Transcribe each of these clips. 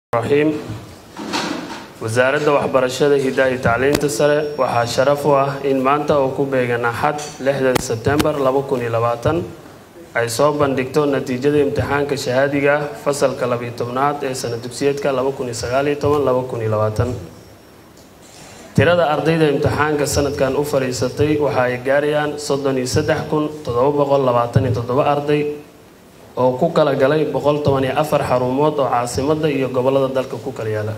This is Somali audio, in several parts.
raxiim wasaaradda waxbarashada hidaha iyo tacliinta sare waxaa sharaf u ah in maanta oo ku beegan axad lixda sebtembar laba kun iyo labaatan ay soo bandhigto natiijada imtixaanka shahaadiga ah fasalka labiyo tobnaad ee sana dugsiyeedka laba kun iyo sagaaliyo toban laba kun iyo labaatan tirada ardayda imtixaanka sanadkan u fadhiisatay waxa ay gaarayaan soddon iyo saddex kun toddoba boqol labaatan iyo toddoba arday oo ku kala galay boqol toban iyo afar xarumood oo caasimadda iyo gobollada dalka ku kala yaala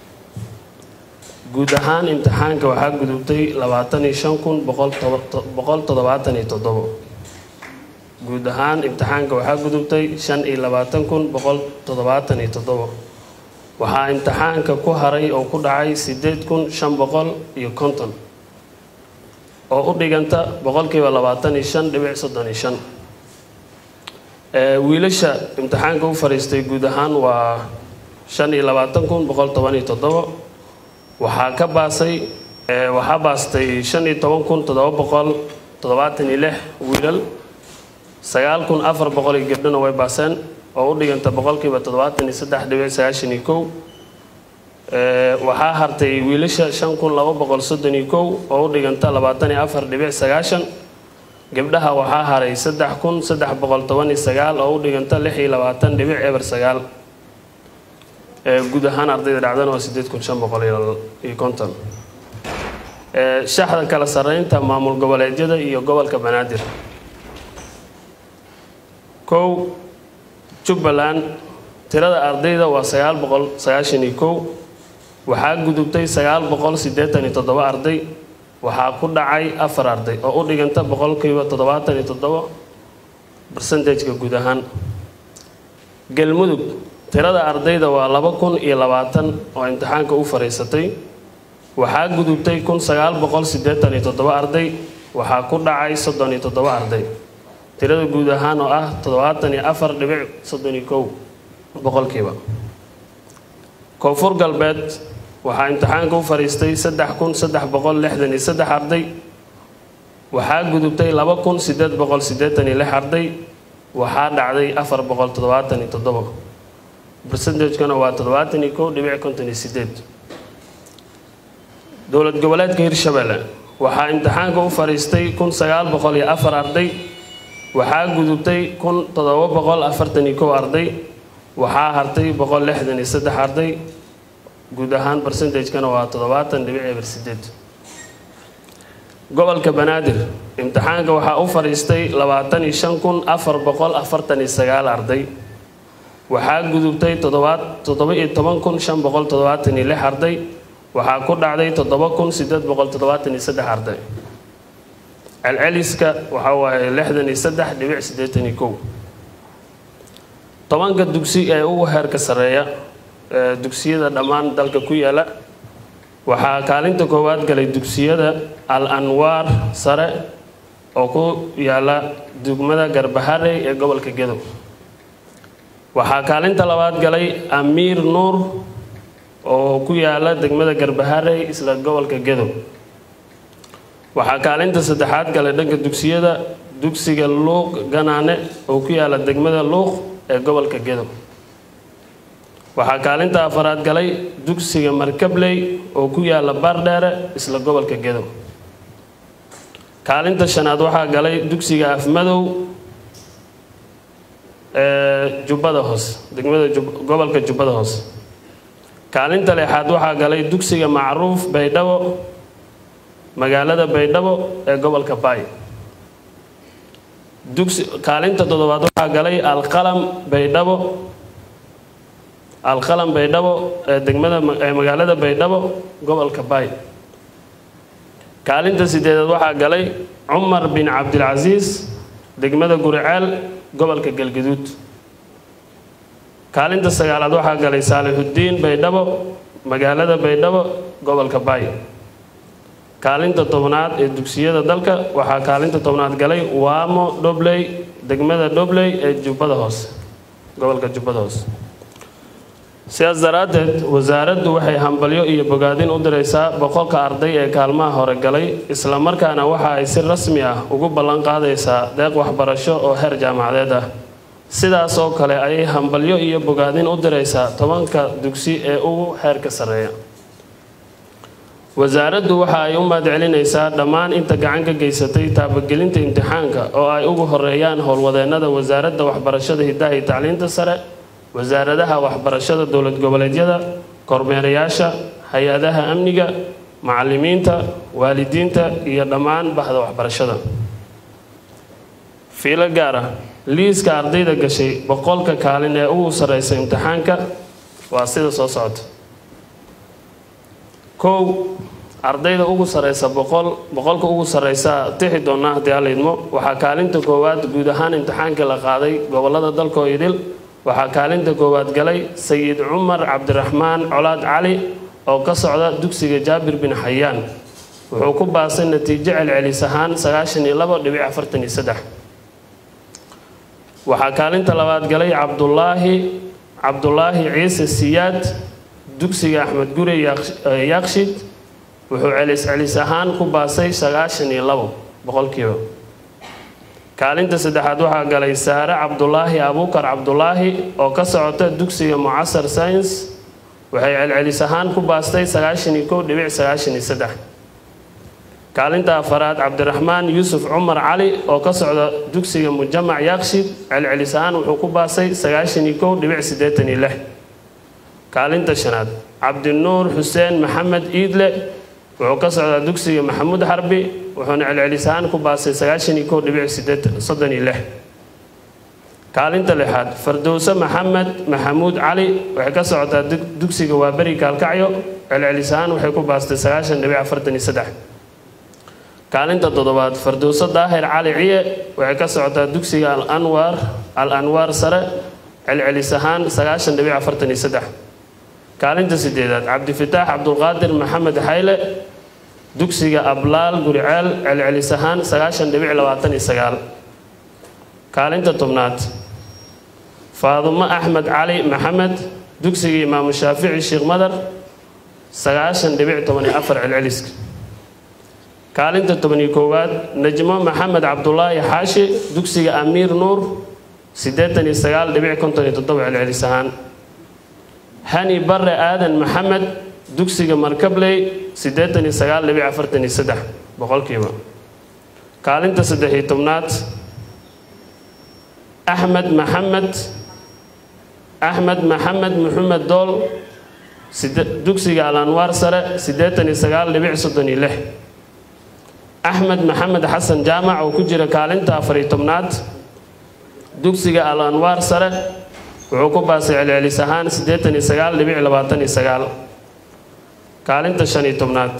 guud ahaan imtixaanka waxaa gudubtay labaatan iyo shan kun boqol toddobaatan iyo toddobo guud ahaan imtixaanka waxaa gudubtay shan iyo labaatan kun boqol toddobaatan iyo toddobo waxaa imtixaanka ku haray oo ku dhacay sideed kun shan boqol iyo konton oo u dhiganta boqolkiiba labaatan iyo shan dhibic soddon iyo shan wiilasha imtixaanka u fadhiistay guud ahaan waa shan iyo labaatan kun boqol toban iyo toddobo waxaa ka baasay waxaa baastay shan iyo toban kun toddoba boqol toddobaatan iyo lix wiilal sagaal kun afar boqol iyo gabdhona way baaseen oo u dhiganta boqolkiiba toddobaatan iyo saddex dhibic sagaashan iyo kow waxaa hartay wiilasha shan kun laba boqol soddon iyo kow oo u dhiganta labaatan iyo afar dhibic sagaashan gabdhaha waxaa haray saddex kun saddex boqol toban iyo sagaal oo u dhiganta lix iyo labaatan dhibic eber sagaal guud ahaan ardayda dhacdana waa sideed kun shan boqol iyo konton shaxda kala sarreynta maamul goboleedyada iyo gobolka banaadir kow jubbaland tirada ardayda waa sagaal boqol sagaashan iyo kow waxaa gudubtay sagaal boqol siddeetan iyo toddoba arday waxaa ku dhacay afar arday oo u dhiganta boqolkiiba toddobaatan iyo toddobo barsentajka guud ahaan galmudug tirada ardayda waa laba kun iyo labaatan oo imtixaanka u fadhiisatay waxaa gudubtay kun sagaal boqol siddeetan iyo toddoba arday waxaa ku dhacay soddon iyo toddoba arday tirada guud ahaan oo ah toddobaatan iyo afar dhibic soddon iyo kow boqolkiiba koonfur galbeed waxaa imtixaanka u fadhiistay saddex kun saddex boqol lixdan iyo saddex arday waxaa gudubtay laba kun siddeed boqol siddeetan iyo lix arday waxaa dhacday afar boqol toddobaatan iyo toddobo bersentajkana waa toddobaatan iyo kow dhibic konton iyo sideed dowlad goboleedka hirshabelle waxaa imtixaanka u fadhiistay kun sagaal boqol iyo afar arday waxaa gudubtay kun toddoba boqol afartan iyo kow arday waxaa hartay boqol lixdan iyo saddex arday guud ahaan bersentajkana waa toddobaatan dhibic eber sideed gobolka banaadir imtixaanka waxaa u fadhiistay labaatan iyo shan kun afar boqol afartan iyo sagaal arday waxaa gudubtay toddoba iyo toban kun shan boqol toddobaatan iyo lix arday waxaa ku dhacday toddoba kun sideed boqol toddobaatan iyo saddex arday celceliska waxaa waaye lixdan iyo saddex dhibic siddeetan iyo kow tobanka dugsi ee ugu heerka sarreeya dugsiyada dhammaan dalka ku yaala waxaa kaalinta koowaad galay dugsiyada al anwaar sare oo ku yaala degmada garbaharey ee gobolka gedo waxaa kaalinta labaad galay amiir nuur oo ku yaala degmada garbaharey isla gobolka gedo waxaa kaalinta saddexaad galay dhanka dugsiyada dugsiga luuq ganaane oo ku yaala degmada luuq ee gobolka gedo waxaa kaalinta afaraad galay dugsiga markabley oo ku yaala baardheere isla gobolka gedo kaalinta shanaad waxaa galay dugsiga afmadow ee jubbada hoose degmada gobolka jubbada hoose kaalinta lixaad waxaa galay dugsiga macruuf baydhabo magaalada baydhabo ee gobolka baay dugsi kaalinta toddobaad waxaa galay alqalam baydhabo alqalam baydhabo ee degmada ee magaalada baydhabo gobolka baay kaalinta sideedaad waxaa galay cumar bin cabdilcasiis degmada guriceel gobolka galgaduud kaalinta sagaalaad waxaa galay saalixuddiin baydhabo magaalada baydhabo gobolka baay kaalinta tobnaad ee dugsiyada dalka waxaa kaalinta tobnaad galay waamo dhobley degmada dhobley ee jubbada hoose gobolka jubbada hoose sidaas daraaddeed wasaaraddu waxay hambalyo iyo bogaadin u diraysaa boqolka arday ee kaalmaha hore galay islamarkaana waxa ay si rasmi ah ugu ballan qaadaysaa deeq waxbarasho oo heer jaamacadeed ah sidaas oo kale ayay hambalyo iyo bogaadin u diraysaa tobanka dugsi ee ugu xeerka sarreeya wasaaraddu waxa ay u mahadcelinaysaa dhammaan inta gacan ka geysatay taabagelinta imtixaanka oo ay ugu horeeyaan howlwadeennada wasaaradda waxbarashada hiddaha iyo tacliinta sare wasaaradaha waxbarashada dowlad goboleedyada kormeerayaasha hay-adaha amniga macallimiinta waalidiinta iyo dhammaan bahda waxbarashada fiilo gaar ah liiska ardayda gashay boqolka kaalin ee ugu sarreysa imtixaanka waa sida soo socota kow ardayda ugu sarreysa boqol boqolka ugu sarreysa tixi doona haddii alla idmo waxaa kaalinta koowaad guud ahaan imtixaankii la qaaday gobolada dalkoo idil waxaa kaalinta koowaad galay sayid cumar cabdiraxmaan colaad cali oo ka socda dugsiga jaabir bin xayaan wuxuu ku baasay natiijo celcelis ahaan sagaashan iyo labo dhibic afartan iyo saddex waxaa kaalinta labaad galay cabdulaahi cabdulaahi ciise siyaad dugsiga axmed gure yaaqshid wuxuu celis celis ahaan ku baasay sagaashan iyo labo boqolkiiba kaalinta saddexaad waxaa galay saare cabdulaahi abuukar cabdulaahi oo ka socota dugsiga mucasar science waxay celcelis ahaan ku baastay sagaashan iyo kow dhibic sagaashan iyo saddex kaalinta afaraad cabdiraxmaan yuusuf cumar cali oo ka socda dugsiga mujamac yaaqshid celcelis ahaan wuxuu ku baasay sagaashan iyo kow dhibic siddeetan iyo lix kaalinta shanaad cabdinuur xuseen maxamed iidle wuxuu ka socdaa dugsiga maxamuud xarbi wuxuuna celcelis ahaan ku baasay sagaashan iyo kow dhibic soddon iyo lix kaalinta lixaad fardowse maxamed maxamuud cali waxay ka socotaa dugsiga waaberi kaalkacyo celcelis ahaan waxay ku baastay sagaashan dhibic afartan iyo saddex kaalinta toddobaad fardowse daahir cali ciye waxay ka socotaa dugsiga alanwaar al anwaar sare celcelis ahaan sagaashan dhibic afartan iyo saddex kaalinta sideedaad cabdifataax cabdulqaadir maxamed xayle dugsiga ablaal guriceel celcelis ahaan sagaashan dhibic labaatan iyo sagaal kaalinta tobnaad faadumo axmed cali maxamed dugsiga imaamu shaafici sheekh madar sagaashan dhibic toban iyo afar celceliska kaalinta tobaniyo koowaad najmo maxamed cabdulaahi xaashi dugsiga amiir nuur siddeetan iyo sagaal dhibic konton iyo toddoba celcelis ahaan hani bare aadan maxamed dugsiga markabley siddeetan iyo sagaal dhibic afartan iyo saddex boqolkiiba kaalinta saddex iyo tobnaad axmed maxamed axmed maxamed maxamed dool dugsiga al anwaar sare siddeetan iyo sagaal dhibic soddon iyo lix axmed maxamed xasan jaamac oo ku jira kaalinta afar iyo tobnaad dugsiga al anwaar sare wuxuu ku baasay celcelis ahaan siddeetan iyo sagaal dhibic labaatan iyo sagaal kaalinta shan iyo tobnaad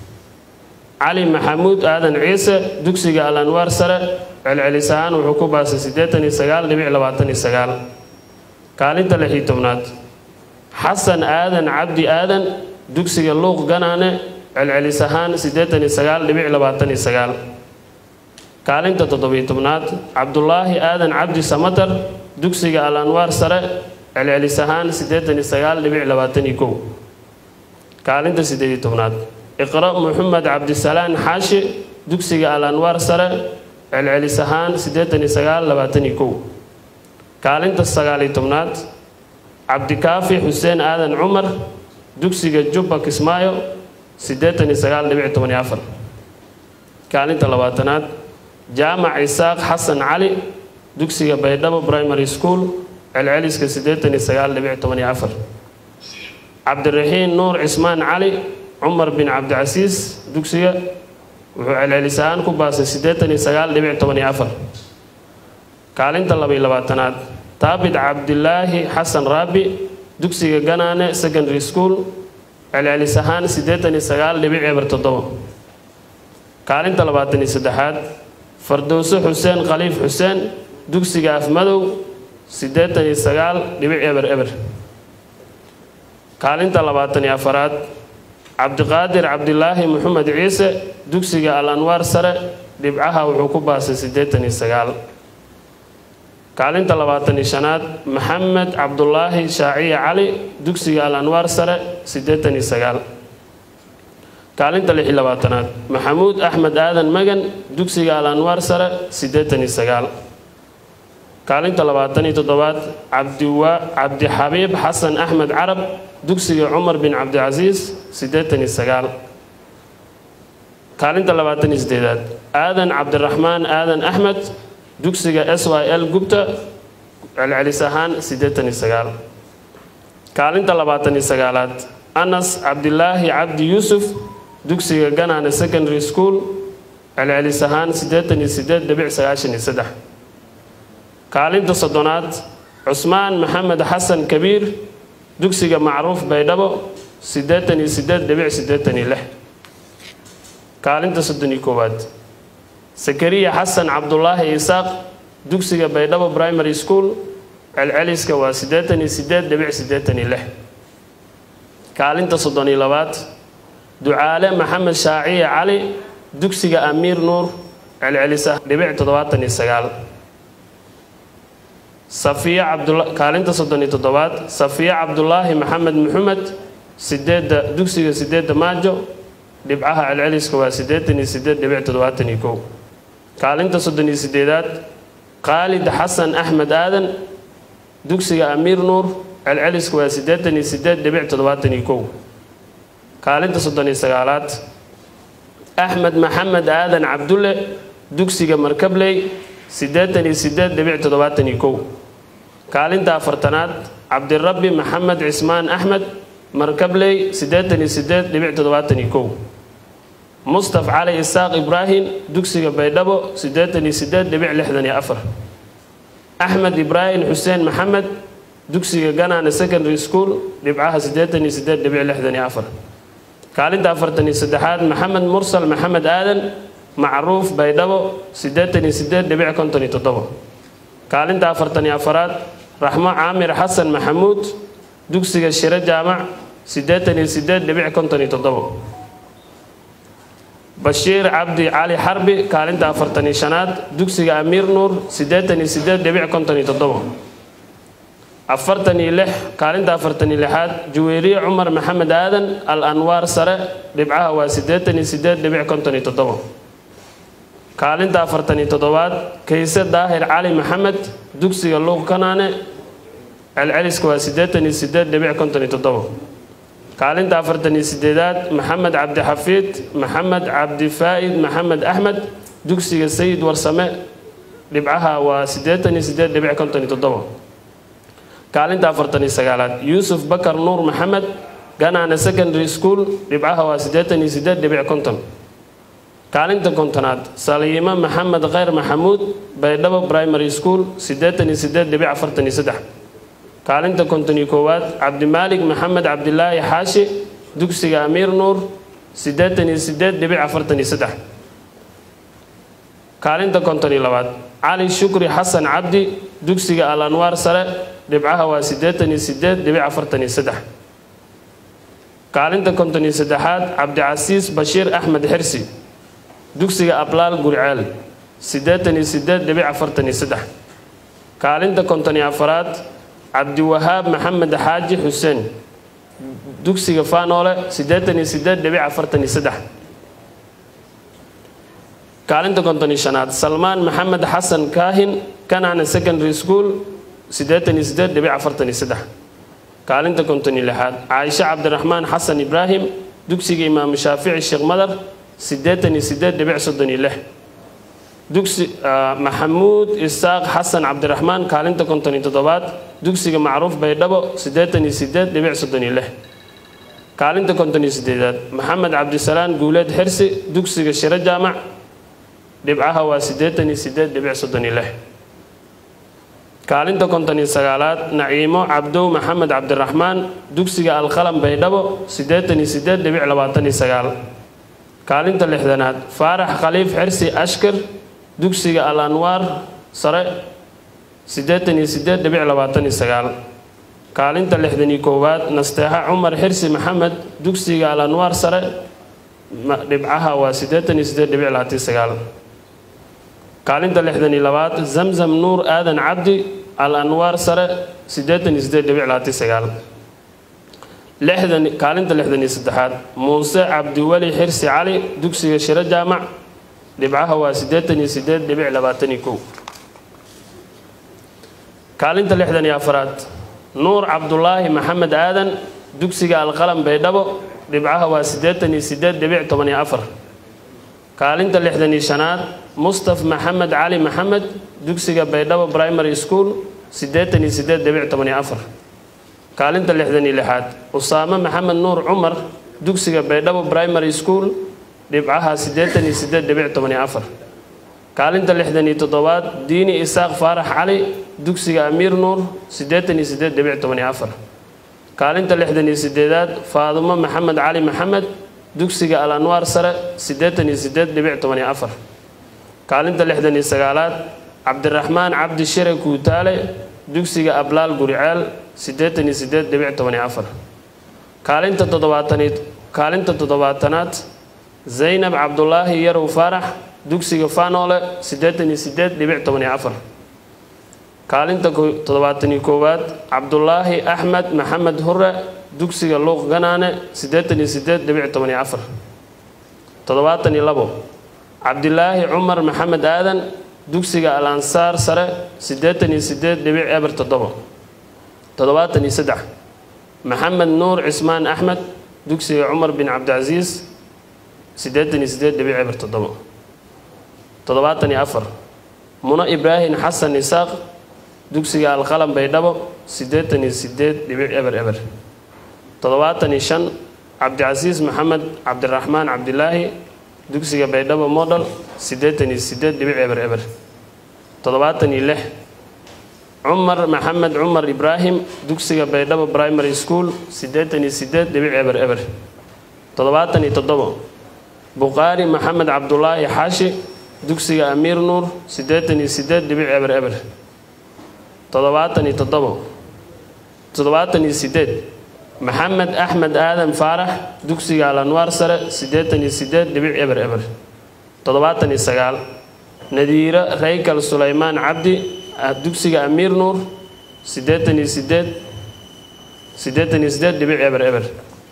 cali maxamuud aadan ciise dugsiga al anwaar sare celcelis ahaan wuxuu ku baasay siddeetan iyo sagaal dhibic labaatan iyo sagaal kaalinta lix iyo tobnaad xasan aadan cabdi aadan dugsiga luuq ganaane celcelis ahaan siddeetan iyo sagaal dhibic labaatan iyo sagaal kaalinta toddobiyo tobnaad cabdulaahi aadan cabdi samatar dugsiga al anwaar sare celcelis ahaan siddeetan iyo sagaal dhibic labaatan iyo kow kaalinta siddeed iyo tobnaad iqra maxamed cabdisalaan xaashi dugsiga al anwaar sare celcelis ahaan siddeetan iyo sagaal labaatan iyo kow kaalinta sagaal iyo tobnaad cabdikaafi xuseen aadan cumar dugsiga jubba kismaayo siddeetan iyo sagaal dhibic toban iyo afar kaalinta labaatanaad jaamac isaaq xasan cali dugsiga baydhabo primary school celceliska siddeetan iyo sagaal dhibic toban iyo afar cabdiraxiin nuur cismaan cali cumar bin cabdicasiis dugsiga wuxuu celcelis ahaan ku baasay siddeetan iyo sagaal dhibic toban iyo afar kaalinta laba iyo labaatanaad taabit cabdilaahi xasan raabi dugsiga ganaane secondary school celcelis ahaan siddeetan iyo sagaal dhibic eber toddoba kaalinta labaatan iyo saddexaad fardowse xuseen khaliif xuseen dugsiga afmadow siddeetan iyo sagaal dhibic eber eber kaalinta labaatan iyo afaraad cabdiqaadir cabdilaahi maxamed ciise dugsiga al anwaar sare dhibcaha wuxuu ku baasay siddeetan iyo sagaal kaalinta labaatan iyo shanaad maxamed cabdulaahi shaaciye cali dugsiga al anwaar sare siddeetan iyo sagaal kaalinta lix iyo labaatanaad maxamuud axmed aadan magan dugsiga al anwaar sare siddeetan iyo sagaal kaalinta labaatan iyo toddobaad cabdiwa cabdixabiib xasan axmed carab dugsiga cumar bin cabdicasiis siddeetan iyo sagaal kaalinta labaatan iyo sideedaad aadan cabdiraxmaan aadan axmed dugsiga s y l gubta celcelis ahaan siddeetan iyo sagaal kaalinta labaatan iyo sagaalaad anas cabdilaahi cabdi yuusuf dugsiga ganaane secondary school celcelis ahaan siddeetan iyo siddeed dhibic sagaashan iyo saddex kaalinta soddonaad cusmaan maxamed xasan kabiir dugsiga macruuf baydhabo siddeetan iyo siddeed dhibic siddeetan iyo lix kaalinta soddon iyo koowaad sakariya xasan cabdulaahi isaaq dugsiga baydhabo primary school celceliska waa siddeetan iyo siddeed dhibic siddeetan iyo lix kaalinta soddon iyo labaad ducaale maxamed shaaciye cali dugsiga amiir nuur celcelisa dhibic toddobaatan iyo sagaal safiya cabdula kaalinta soddon iyo toddobaad safiya cabdulaahi maxamed maxamed sideedda dugsiga sideedda maajo dhibcaha celceliska waa siddeetan iyo siddeed dhibic toddobaatan iyo kow kaalinta soddon iyo sideedaad khaalid xasan axmed aadan dugsiga amiir nuur celceliska waa siddeetan iyo siddeed dhibic toddobaatan iyo kow kaalinta soddon iyo sagaalaad axmed maxamed aadan cabdulle dugsiga markabley siddeetan iyo siddeed dhibic toddobaatan iyo kow kaalinta afartanaad cabdirabbi maxamed cismaan axmed markabley siddeetan iyo siddeed dhibic toddobaatan iyo kow mustaf cali isaaq ibraahim dugsiga baydhabo siddeetan iyo siddeed dhibic lixdan iyo afar axmed ibraahim xuseen maxamed dugsiga ganaane secondary school dhibcaha siddeetan iyo siddeed dhibic lixdan iyo afar kaalinta afartan iyo saddexaad maxamed mursal maxamed aadan macruuf baydhabo siddeetan iyo siddeed dhibic konton iyo toddobo kaalinta afartan iyo afaraad raxmo caamir xasan maxamuud dugsiga shiro jaamac siddeetan iyo siddeed dhibic konton iyo toddobo bashiir cabdi cali xarbi kaalinta afartan iyo shanaad dugsiga amiir nuur siddeetan iyo siddeed dhibic konton iyo toddobo afartan iyo lix kaalinta afartan iyo lixaad juweyriye cumar maxamed aadan al anwaar sare dhibcaha waa siddeetan iyo siddeed dhibic konton iyo toddobo kaalinta afartan iyo toddobaad kayse daahir cali maxamed dugsiga luuq kanaane celceliska waa siddeetan iyo siddeed dhibic konton iyo toddobo kaalinta afartan iyo sideedaad maxamed cabdixafiid maxamed cabdifaa'id maxamed axmed dugsiga sayid warsame dhibcaha waa siddeetan iyo siddeed dhibic konton iyo toddobo kaalinta afartan iyo sagaalaad yuusuf bakar nuur maxamed ganaane secondary school dhibcaha waa siddeetan iyo siddeed dhibic konton kaalinta kontonaad saliimo maxamed kheyr maxamuud baydhabo primary school siddeetan iyo siddeed dhibic afartan iyo saddex kaalinta konton iyo koowaad cabdimaalik maxamed cabdilaahi xaashi dugsiga amiir nuur siddeetan iyo siddeed dhibic afartan iyo saddex kaalinta konton iyo labaad cali shukri xasan cabdi dugsiga al anwaar sare dhibcaha waa siddeetan iyo siddeed dhibic afartan iyo saddex kaalinta konton iyo saddexaad cabdicasiis bashiir axmed xirsi dugsiga ablaal guriceel siddeetan iyo siddeed dhibic afartan iyo saddex kaalinta konton iyo afaraad cabdiwahaab maxamed xaaji xuseen dugsiga faanoole siddeetan iyo siddeed dhibic afartan iyo saddex kaalinta konton iyo shanaad salmaan maxamed xasan kaahin kanacna secondary school siddeetan iyo siddeed dhibic afartan iyo saddex kaalinta konton iyo lixaad caaisho cabdiraxmaan xasan ibraahim dugsiga imaamu shaafici sheekh madar siddeetan iyo siddeed dhibic soddon iyo lix dugsi maxamuud isaaq xasan cabdiraxmaan kaalinta konton iyo toddobaad dugsiga macruuf baydhabo siddeetan iyo siddeed dhibic soddon iyo lix kaalinta konton iyo siddeedaad maxamed cabdisalaan guuleed xirsi dugsiga shiro jaamac dhibcaha waa siddeetan iyo siddeed dhibic soddon iyo lix kaalinta konton iyo sagaalaad naciimo cabdow maxamed cabdiraxmaan dugsiga alqalam baydhabo siddeetan iyo siddeed dhibic labaatan iyo sagaal kaalinta lixdanaad faarax khaliif xirsi ashkar dugsiga al anwaar sare siddeetan iyo siddeed dhibic labaatan iyo sagaal kaalinta lixdan iyo koowaad nasteexa cumar xirsi maxamed dugsiga al anwaar sare dhibcaha waa siddeetan iyo siddeed dhibic labaatan iyo sagaal kaalinta lixdan iyo labaad zamzam nuur aadan cabdi al anwaar sare siddeetan iyo siddeed dhibic labaatan iyo sagaal lixdan kaalinta lixdan iyo saddexaad muuse cabdiweli xirsi cali dugsiga shiro jaamac dhibcaha waa siddeetan iyo siddeed dhibic labaatan iyo kow kaalinta lixdan iyo afaraad nuur cabdulaahi maxamed aadan dugsiga alqalam baydhabo dhibcaha waa siddeetan iyo siddeed dhibic toban iyo afar kaalinta lixdan iyo shanaad mustaf maxamed cali maxamed dugsiga baydhabo primary school siddeetan iyo siddeed dhibic toban iyo afar kaalinta lixdan iyo lixaad usaame maxamed nuur cumar dugsiga baydhabo primary school dhibcaha siddeetan iyo siddeed dhibic toban iyo afar kaalinta lixdan iyo toddobaad diini isaaq faarax cali dugsiga amiir nuur siddeetan iyo siddeed dhibic toban iyo afar kaalinta lixdan iyo siddeedaad faadumo maxamed cali maxamed dugsiga al anwaar sare siddeetan iyo siddeed dhibic toban iyo afar kaalinta lixdan iyo sagaalaad cabdiraxmaan cabdi shire kuutaale dugsiga ablaal guriceel siddeetan iyo siddeed dhibic toban iyo afar kaalinta toddobaataniid kaalinta toddobaatanaad zaynab cabdulaahi yarow faarax dugsiga fanoole siddeetan iyo siddeed dhibic toban iyo afar kaalinta toddobaatan iyo koowaad cabdulaahi axmed maxamed hure dugsiga luuq ganaane siddeetan iyo siddeed dhibic toban iyo afar toddobaatan iyo labo cabdilaahi cumar maxamed aadan dugsiga al ansaar sare siddeetan iyo siddeed dhibic eber toddobo toddobaatan iyo saddex maxamed nuur cismaan axmed dugsiga cumar bin cabdicasiis siddeetan iyo siddeed dhibic eber toddobo toddobaatan iyo afar muno ibraahim xasan isaaq dugsiga alqalam baydhabo siddeetan iyo siddeed dhibic eber eber toddobaatan iyo shan cabdicasiis maxamed cabdiraxmaan cabdilaahi dugsiga baydhabo model siddeetan iyo siddeed dhibic eber eber toddobaatan iyo lix cumar maxamed cumar ibraahim dugsiga baydhabo primary school siddeetan iyo siddeed dhibic eber eber toddobaatan iyo toddobo buqaari maxamed cabdulaahi xaashi dugsiga amiir nuur siddeetan iyo siddeed dhibic eber eber toddobaatan iyo toddobo toddobaatan iyo siddeed maxamed axmed aadan faarax dugsiga al anwaar sare siddeetan iyo siddeed dhibic eber eber toddobaatan iyo sagaal nadiiro raykal sulaymaan cabdi dugsiga amiir nuur siddeetan iyo siddeed siddeetan iyo siddeed dhibic eber eber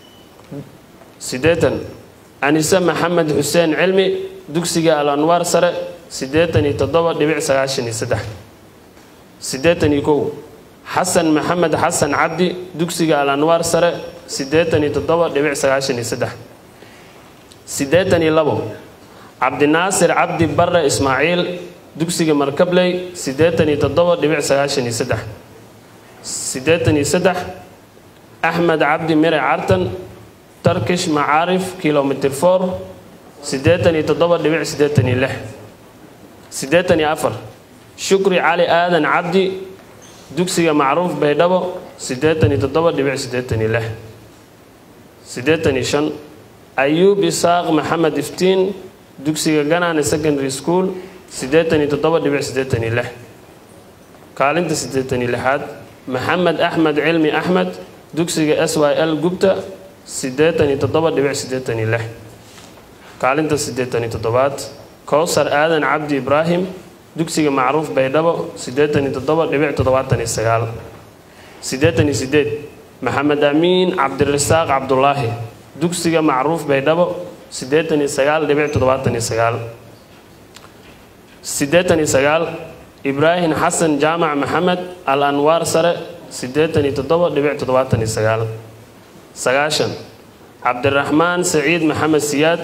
siddeetan anise maxamed xuseen cilmi dugsiga al anwaar sare siddeetan iyo toddoba dhibic sagaashan iyo saddex siddeetan iyo kow xasan maxamed xasan cabdi dugsiga al anwaar sare siddeetan iyo toddoba dhibic sagaashan iyo saddex siddeetan iyo labo cabdinaasir cabdi barre ismaaciil dugsiga markabley siddeetan iyo toddoba dhibic sagaashan iyo saddex siddeetan iyo saddex axmed cabdi mire cartan turkish macaarif kilomitr for siddeetan iyo toddoba dhibic siddeetan iyo lix siddeetan iyo afar shukri cali aadan cabdi dugsiga macruuf baydhabo siddeetan iyo toddoba dhibic siddeetan iyo lix siddeetan iyo shan ayuub isaaq maxamed iftiin dugsiga ganaane secondary school siddeetan iyo toddoba dhibic siddeetan iyo lix kaalinta siddeetan iyo lixaad maxamed axmed cilmi axmed dugsiga s y l gubta siddeetan iyo toddoba dhibic siddeetan iyo lix kaalinta siddeetan iyo toddobaad kowsar aadan cabdi ibraahim dugsiga macruuf baydhabo siddeetan iyo toddoba dhibic toddobaatan iyo sagaal siddeetan iyo siddeed maxamed amiin cabdirasaaq cabdulaahi dugsiga macruuf baydhabo siddeetan iyo sagaal dhibic toddobaatan iyo sagaal siddeetan iyo sagaal ibraahim xasan jaamac maxamed al anwaar sare siddeetan iyo toddoba dhibic toddobaatan iyo sagaal sagaashan cabdiraxmaan saciid maxamed siyaad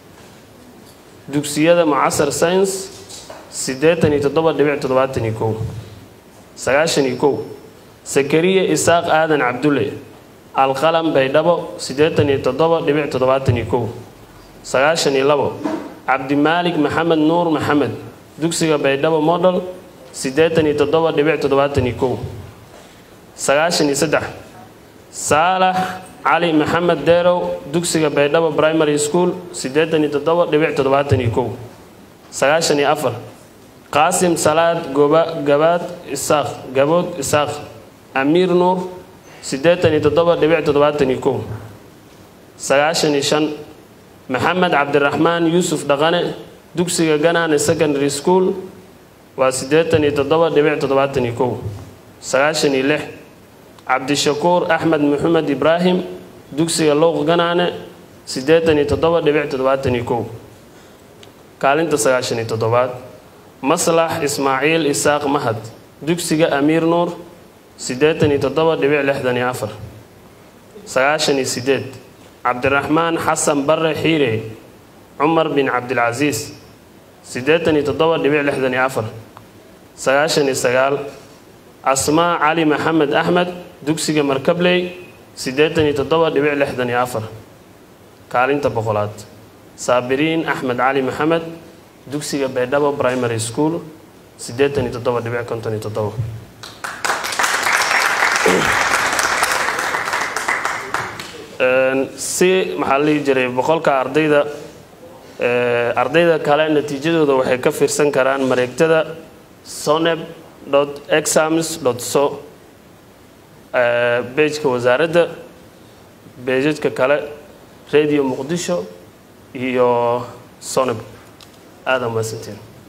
dugsiyada mucasar science siddeetan iyo toddoba dhibic toddobaatan iyo kow sagaashan iyo kow sakariya isaaq aadan cabdulle alqalam baydhabo siddeetan iyo toddoba dhibic toddobaatan iyo kow sagaashan iyo labo cabdimaalik maxamed nuur maxamed dugsiga baydhabo model siddeetan iyo toddoba dhibic toddobaatan iyo kow sagaashan iyo saddex saalax cali maxamed deerow dugsiga baydhabo primary school siddeetan iyo toddoba dhibic toddobaatan iyo kow sagaashan iyo afar qaasim salaad goba gabaad isaaq gabood isaaq amiir nuur siddeetan iyo toddoba dhibic toddobaatan iyo kow sagaashan iyo shan maxamed cabdiraxmaan yuusuf dhaqane dugsiga ganaane secondary school waa siddeetan iyo toddoba dhibic toddobaatan iyo kow sagaashan iyo lix cabdishakuur axmed maxamed ibraahim dugsiga lowq ganaane siddeetan iyo toddoba dhibic toddobaatan iyo kow kaalinta sagaashan iyo toddobaad maslax ismaaciil isaaq mahad dugsiga amiir nuur siddeetan iyo toddoba dhibic lixdan iyo afar sagaashan iyo sideed cabdiraxmaan xasan bare xiire cumar bin cabdilcasiis siddeetan iyo toddoba dhibic lixdan iyo afar sagaashan iyo sagaal asmaa cali maxamed axmed dugsiga markabley siddeetan iyo toddoba dhibic lixdan iyo afar kaalinta boqolaad saabiriin axmed cali maxamed dugsiga baydhabo primary school siddeetan iyo toddoba dhibic konton iyo toddoba si maxaa la dhihi jiray boqolka ardayda ardayda kale natiijadooda waxay ka fiirsan karaan mareegtada soneb exams so bejka wasaaradda beejadka kale radio muqdisho iyo soneb aada mahadsantiin